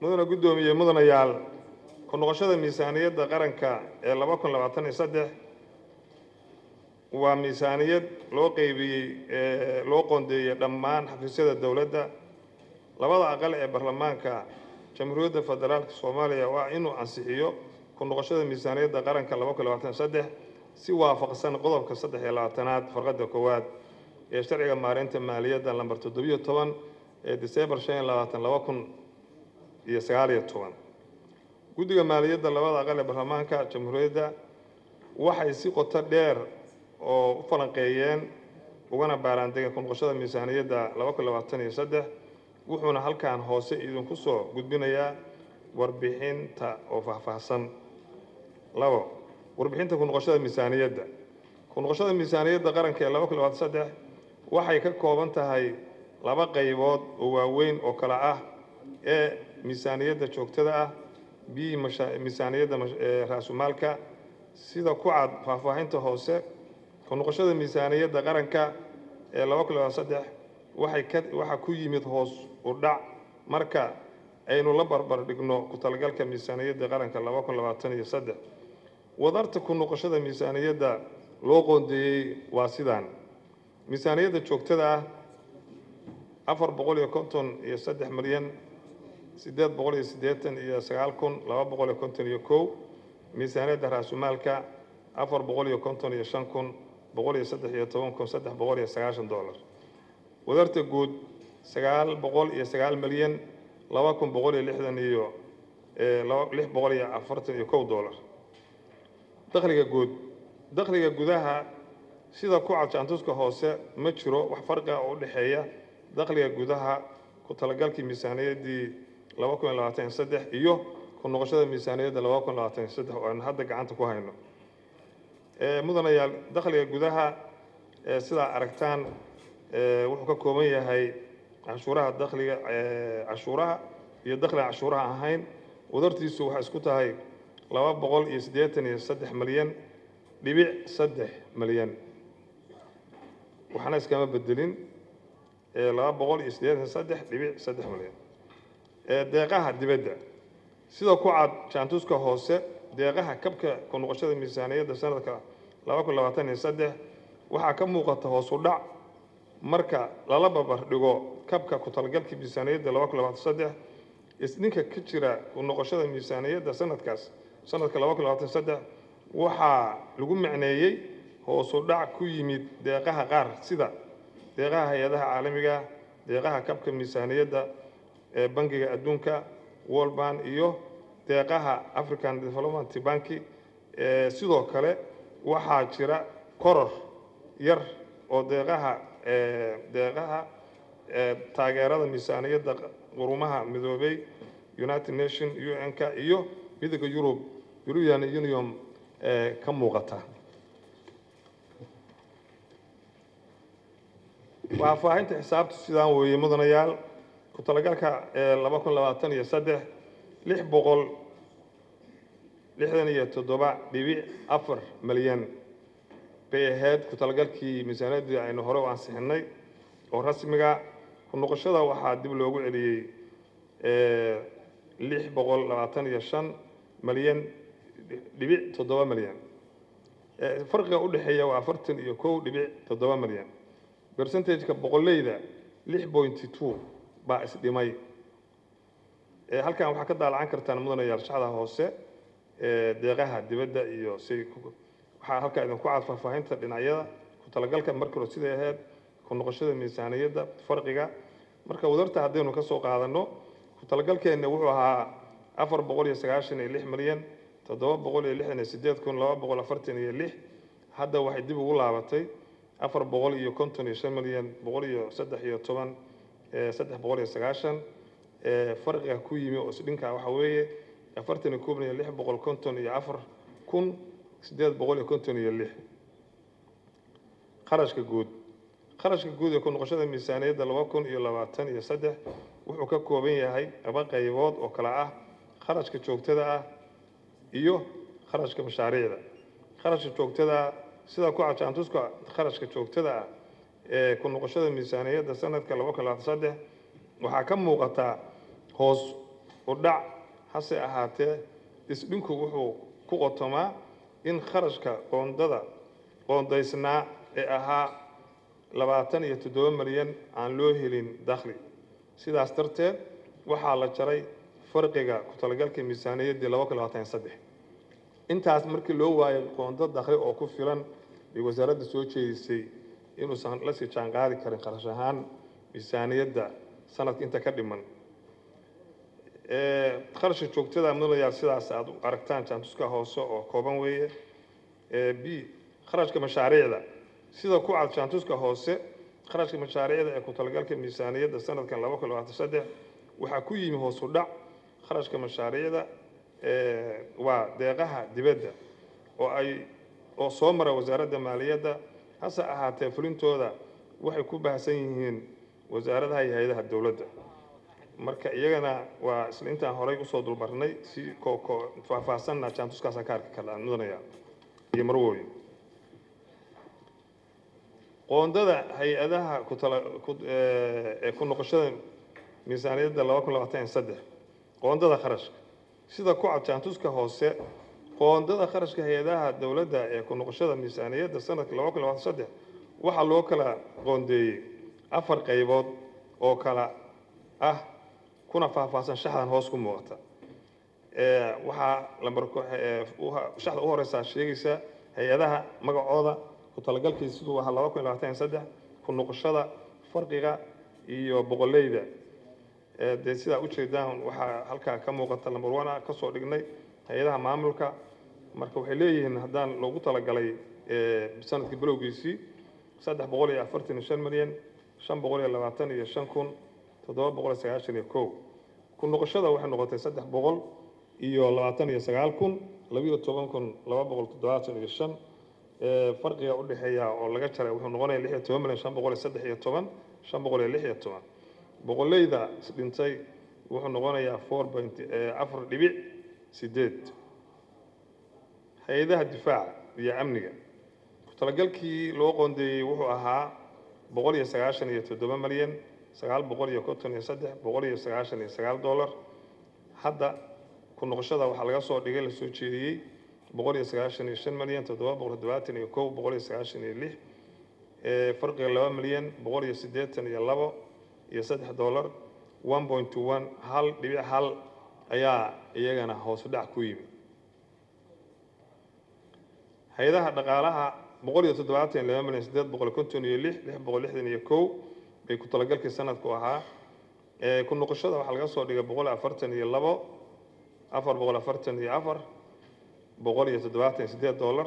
mudana guddoomiye mudanayaal ku noqoshada miisaaniyadda qaranka ee laba kun labaatan iyo saddex waa miisaaniyad loo qeybiyey ee loo qoondeeyey dhammaan xafiisyada dowladda labada aqal ee baarlamaanka jamhuuriyadda federaalka soomaaliya waa inuu ansixiyo ku noqoshada miisaaniyadda qaranka laba kun labaatan iyo saddex si waafaqsan qodobka saddex iyo labaatanaad farqadda koowaad ee sharciga maareynta maaliyadda lambar toddobiyo toban ee diseembar shan iyo labaatan laba kun iyo sagaal iyo toban guddiga maaliyadda labada aqal ee baarlamaanka jamhuuriyadda waxay si qoto dheer oo u falanqeeyeen ugana baaraandegeen ku noqoshada miisaaniyadda laba kun labaatan iyo saddex wuxuuna halkan hoose idinku soo gudbinayaa warbixinta oo faahfaahsan labo warbixinta ku noqoshada miisaaniyadda ku noqoshada miisaaniyadda qaranka ee laba kun labaatan saddex waxay ka kooban tahay laba qaybood oo waaweyn oo kale ah ee miisaaniyadda joogtada ah b miisaaniyadda raasumaalka sida ku cad faahfaahinta hoose ku noqoshada miisaaniyadda qaranka ee laba kun labaatan saddex waxay ka waxaa ku yimid hoos u dhac marka aynu la barbar dhigno ku talagalka miisaaniyadda qaranka laba kun labaatan iyo saddex wadarta ku noqoshada miisaaniyadda loo qoondeeyey waa sidaan miisaaniyadda joogtada ah afar boqol iyo konton iyo saddex milyan siddeed boqol iyo siddeetan iyo sagaal kun laba boqol iyo konton iyo kow miisaaniyadda raasumaalka afar boqol iyo konton iyo shan kun boqol iyo saddex iyo toban kun saddex boqol iyo sagaashan dollar wadarta guud sagaal boqol iyo sagaal milyan laba kun boqol iyo lixdan iyo lix boqol iyo afartan iyo kow dollar dakhliga guud dakhliga gudaha sida ku cad jaantuska hoose ma jiro wax farqiga oo u dhexeeya dakhliga gudaha ku talagalkii miisaaniyaddii laba kun iyo labaatan iyo saddex iyo ku noqoshada miisaaniyadda laba kun labaatan iyo saddex oo aynu hadda gacanta ku hayno mudanayaal dakhliga gudaha sidaa aragtaan wuxuu ka kooban yahay cashuuraha dakhliga cashuuraha iyo dakhliga cashuuraha ahayn wadartiisu waxay isku tahay laba boqol iyo siddeetan iyo saddex milyan dhibic saddex milyan waxna iskama bedelin laba boqol iyo siddeetan saddex dhibic saddex milyan deeqaha dibadda sida ku cad jaantuska hoose deeqaha kabka ku noqoshada miisaaniyadda sanadka laba kun labaatan iyo saddex waxaa ka muuqata hoos u dhac marka lala barbar dhigo kabka ku talagalkii miisaaniyadda laba kun labaatan saddex isdhinka ka jira ku noqoshada miisaaniyadda sanadkaas sanadka laba kun labaatan saddex waxaa lagu macneeyey hoos u dhac ku yimid deeqaha qaar sida deeqaha hay-adaha caalamiga deeqaha kabka miisaaniyadda ee bangiga adduunka world bank iyo deeqaha african development banki sidoo kale waxaa jira koror yar oo deeqaha deeqaha taageerada miisaaniyadda qurumaha midoobay united nation un-ka iyo midooda yurub european union ka muuqata faahfaahinta xisaabta sidaan weeye mudanayaal ku talagalka laba kun labaatan iyo saddex lix boqol lixdan iyo toddoba dhibic afar milyan bay ahayd ku talagalkii miisaaniyaddii aynu hore u ansixinay oo rasmiga ku noqoshada waxaa dib loogu celiyey lix boqol labaatan iyo shan milyan dhibic toddoba milyan farqiga u dhexeeya waa afartan iyo kow dhibic toddoba milyan percentageka boqoleyda lix pointy two baa isdhimay halkan waxaa ka daalacan kartaan mudanayaal shacda hoose deeqaha dibadda iyo si waxaa halkaa idinku cad faahfaahinta dhinacyada ku talagalka markii hore siday ahayd ku noqoshada miisaaniyadda farqiga marka wadarta haddaynu ka soo qaadano ku talagalkeenna wuxuu ahaa afar boqol iyo sagaashan iyo lix milyan toddoba boqol iyo lixdan iyo sideed kun laba boqol afartan iyo lix hadda waxay dib ugu laabatay afar boqol iyo konton iyo shan milyan boqol iyo saddex iyo toban saddex boqol iyo sagaashan farqiga ku yimi oo isdhinka waxa weeye afartan iyo koob iyo lix boqol konton iyo afar kun siddeed boqol iyo konton iyo lix qarashka guud qarashka guud ee ku noqoshada miisaaniyadda laba kun iyo labaatan iyo saddex wuxuu ka kooban yahay laba qaybood oo kale ah kharashka joogtada ah iyo kharashka mashaariicda kharashka joogtada ah sida ku cajaantuska kharashka joogtada ah ee ku noqoshada miisaaniyadda sanadka laba kun labaatan saddex waxaa ka muuqataa hoos u dhac hase ahaatee isdhinku wuxuu ku qotomaa in kharashka qoondada qoondaysnaa ee ahaa labaatan iyo toddoba milyan aan loo helin dakhli sidaas darteed waxaa la jaray farqiga ku talagalka miisaaniyaddii laba kun labaatan iyo saddex intaas markii loo waayay qoondo dakhli oo ku filan bay wasaaradda soo jeedisay inuusan la sii jaanqaadi karin kharash ahaan miisaaniyadda sanadka inta ka dhiman kharashka joogtada mudanayaal sidaas aad u aragtaan jaantuska hoose oo kooban weeye b kharashka mashaariicda sida ku cad jaantuska hoose kharashka mashaariicda ee ku talagalka miisaaniyadda sanadkan laba kun labaatan saddex waxaa ku yimi hoos u dhac kharashka mashaariicda waa deeqaha dibadda oo ay oo soo mara wasaaradda maaliyadda hase ahaatee fulintooda waxay ku baahsan yihiin wasaaradaha iyo hay-adaha dowladda marka iyagana waa isla intaan horay usoo dulmarnay si kooko faahfaahsanna jaantuskaasaan ka arki karnaa mudanaya iyo marwooyin qoondada hay-adaha kutala ee ku noqoshada miisaaniyadda laba kun labaatan iyo saddex qoondada kharashka sida ku cad jaantuska hoose qoondada kharashka hay-adaha dowladda ee ku noqoshada miisaaniyadda sanadka laba kun labaatan saddex waxaa loo kala qoondeeyey afar qaybood oo kala ah kuna faahfaahsan shaxdan hoos ku muuqata waxaa lambar shaxda u horeysaa sheegaysa hay-adaha magacooda ku talagalkiisa siduu ahaa laba kun iyo labaatan iyo saddex ku noqoshada farqiga iyo boqoleyda dee sidaa ujeedaan waxaa halkaa ka muuqata lambar one ah kasoo dhignay hay-adaha maamulka marka waxay leeyihiin haddaan loogu talagalay sanadkii bilowgiisii saddex boqol iyo afartan iyo shan milyan shan boqol iyo labaatan iyo shan kun toddoba boqol iyo sagaashan iyo kow ku noqoshada waxay noqotay saddex boqol iyo labaatan iyo sagaal kun labiyo toban kun laba boqol toddobaatan iyo shan farqiga udhexeeya oo laga jaray wuxuu noqonaya lix iyo toban milyan shan boqol iyo saddex iyo toban shan boqol iyo lix iyo toban boqoleyda isdhintay wuxuu noqonayaa four point afar dhibic sideed hay-adaha difaaca iyo amniga ku-talagalkii loo qoondeeyey wuxuu ahaa boqol iyo sagaashan iyo toddoba milyan sagaal boqol iyo konton iyo saddex boqol iyo sagaashan iyo sagaal dollar hadda ku noqoshada waxaa laga soo dhigay lasoo jeediyey boqol iyo sagaashan iyo shan milyan toddoba boqol toddobaatan iyo kow boqol iyo sagaashan iyo lix farqiga laba milyan boqol iyo siddeetan iyo labo iyo saddex dollar one point to one hal dhibic hal ayaa iyagana hoos dhac ku yimi hay-adaha dhaqaalaha boqol iyo toddobaatan iyo laba milyan siddeed boqol konton iyo lix lix boqol lixdan iyo kow bay ku talagalkii sanadku ahaa ku noqoshada waxaa laga soo dhigay boqol afartan iyo labo afar boqol afartan iyo afar boqol iyo toddobaatan iyo siddeed dollar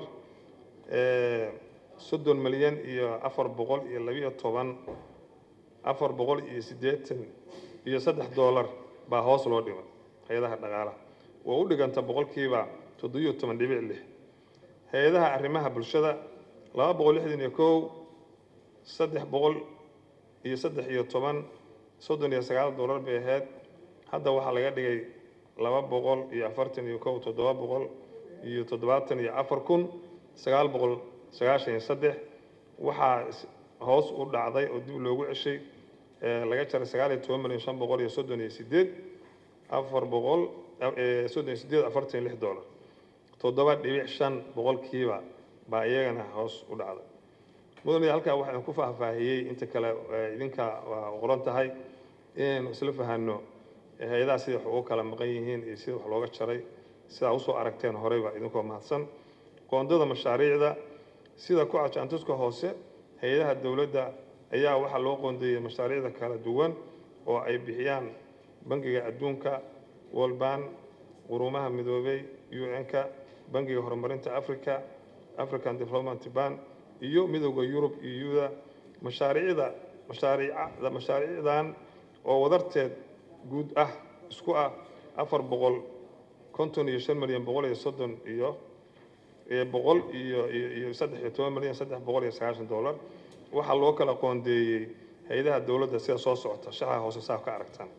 soddon milyan iyo afar boqol iyo labiyo toban afar boqol iyo siddeetan iyo saddex dollar baa hoos loo dhimay hay-adaha dhaqaalaha waa u dhiganta boqolkiiba toddobiyo toban dhibic lix hay-adaha arrimaha bulshada laba boqol lixdan iyo kow saddex boqol iyo saddex iyo toban soddon iyo sagaal dollar bay ahayd hadda waxaa laga dhigay laba boqol iyo afartan iyo kow toddoba boqol iyo toddobaatan iyo afar kun sagaal boqol sagaashan iyo saddex waxaa hoos u dhacday oo dib loogu ceshay laga jaray sagaal iyo toban milyan shan boqol iyo soddon iyo sideed afar boqol soddon iyo sideed afartan iyo lix dollar toddoba dhibic shan boqolkiiba baa iyagana hoos u dhacday mudane halkaa waxaan ku faahfaahiyey inta kale idinka waa qoran tahay inaynu isla fahanno hay-adaha sida wax ugu kala maqan yihiin iyo sida wax looga jaray sidaa usoo aragteen horeyba idinkoo mahadsan qoondada mashaariicda sida ku cajaantuska hoose hay-adaha dowladda ayaa waxaa loo qoondeeyey mashaariicda kala duwan oo ay bixiyaan bangiga adduunka wolban qurumaha midoobey un-ka bangiga horumarinta africa african development ban iyo midooda yurub iyo yuda mashaariicda mashaariicda mashaariicdan oo wadarteed guud ah isku ah afar boqol konton iyo shan milyan boqol iyo soddon iyo boqol iyo iyo saddex iyo toban milyan saddex boqol iyo sagaashan dollar waxaa loo kala qoondeeyey hay-adaha dowladda sida soo socota shaxa hoose saa ka aragtaan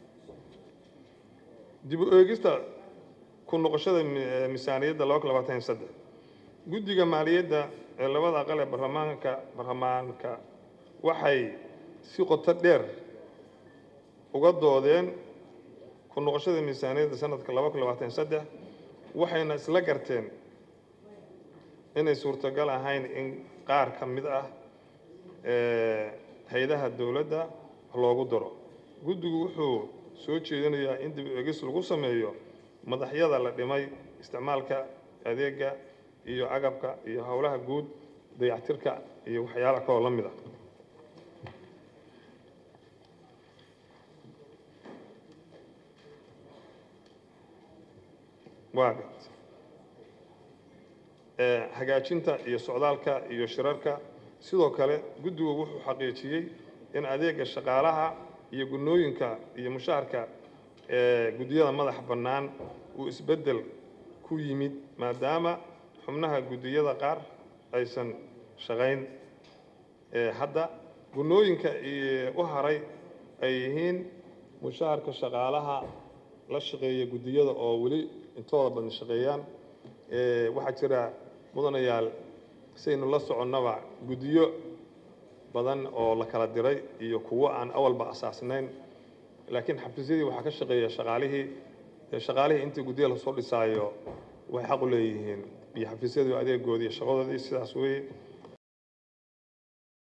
dib u eegista ku noqoshada miisaaniyadda laba kun labaatan iyo saddex guddiga maaliyadda ee labada aqal ee barlamaanka barlamaanka waxay si qoto dheer uga doodeen ku noqoshada miisaaniyadda sanadka laba kun labaatan saddex waxayna isla garteen inay suurtagal ahayn in qaar ka mid ah hay-adaha dowladda loogu daro guddigu wuxuu soo jeedinayaa in dib eegis lagu sameeyo madaxyada la dhimay isticmaalka adeega iyo agabka iyo howlaha guud dayactirka iyo waxyaalaha kaloo la mid ah waagad hagaajinta iyo socdaalka iyo shirarka sidoo kale guddigu wuxuu xaqiijiyey in adeega shaqaalaha iyo gunooyinka iyo mushaharka guddiyada madaxa bannaan uu isbeddel ku yimid maadaama xubnaha guddiyada qaar aysan shaqayn hadda gunooyinka u haray ay yihiin mushaharka shaqaalaha la shaqeeya guddiyada oo weli intooda badan shaqeeyaan waxaa jira mudanayaal saynu la soconnaba guddiyo badan oo la kala diray iyo kuwo aan awalba asaasnayn laakiin xafiisyadii waxaa ka shaqeeya shaqaalihii shaqaalihii intii guddiya lasoo dhisaayo waxay xaq u leeyihiin iyo xafiisyadii adeegoodii iyo shaqadoodii sidaas weeye